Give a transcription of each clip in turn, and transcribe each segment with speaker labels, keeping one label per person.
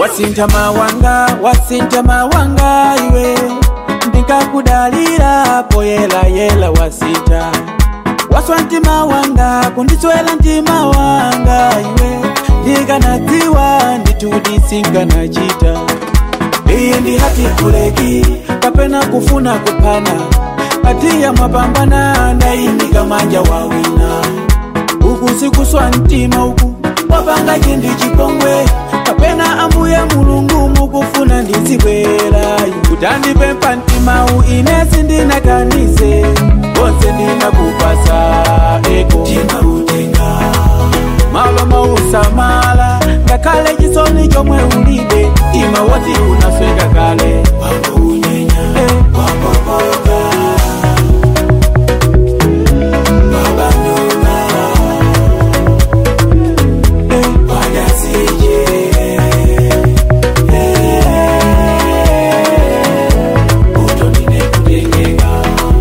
Speaker 1: wasinta mawanga wasinta mawanga iwe ndikakudalira poyela yela wasita waswa ntima wanga kundiswela ntima wanga iwe ndikanadziwa nditudisinkanachita iyi ndi hati kuleki kapena kufuna kupana atiya mwapambana ndayimika manja wawina uku sikuswa mtima uku wapanga chindi chipongwe kapena ambuye mulungu mukufuna ndizibwera kutandipempha mtimau inesi ndinakanise konse ndinakupasa eko timautenga malo mausamala ngakhale chisoni chomwe ulibe ima woti unasweka kale wako unyenya wapopoka wabanduka wajasije utonine kutengeka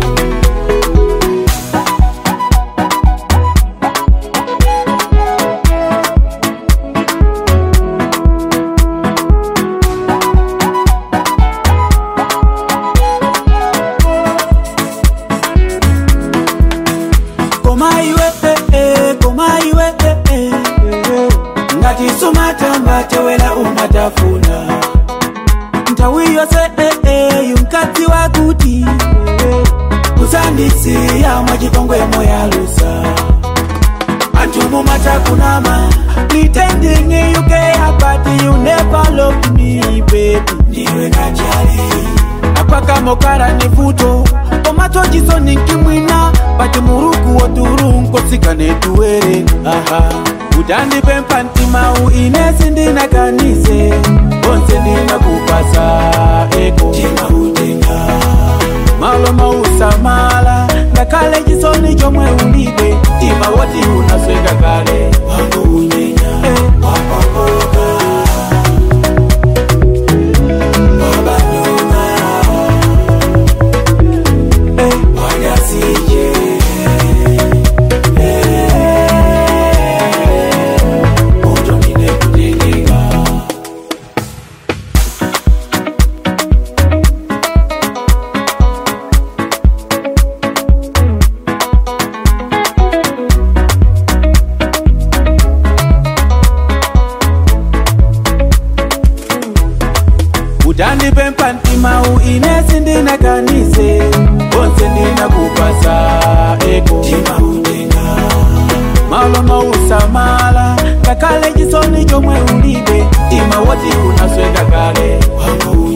Speaker 1: koma iwe eh, eh, koma iwe eh, eh, eh. ngati sumatamba tewera umatafuna nthawi yonse eh, eh, yumkadzi wakuti eh, kusandisiya mwachipongwe moyalusa anthu mumatakunama pretending you care but you never loved me baby ndiwe kachali apakamokara ni vuto tomato chisoni nkimwina pati muruku woturunkosikane tuwere aha utandipempha ntimau inesi ndinakanise konse ndinakupasa eko timautenga malo mausamala ngakhale chisoni chomwe ulibe tima woti unasweka kale wangu unyenya wapapoka wabanduka wajasije utonine kutengeka utandipempha ntimau inesi ndinakanise konse ndinakupasa eko timautenga malo mausamala ngakhale chisoni chomwe ulibe tima woti unasweka kale wangu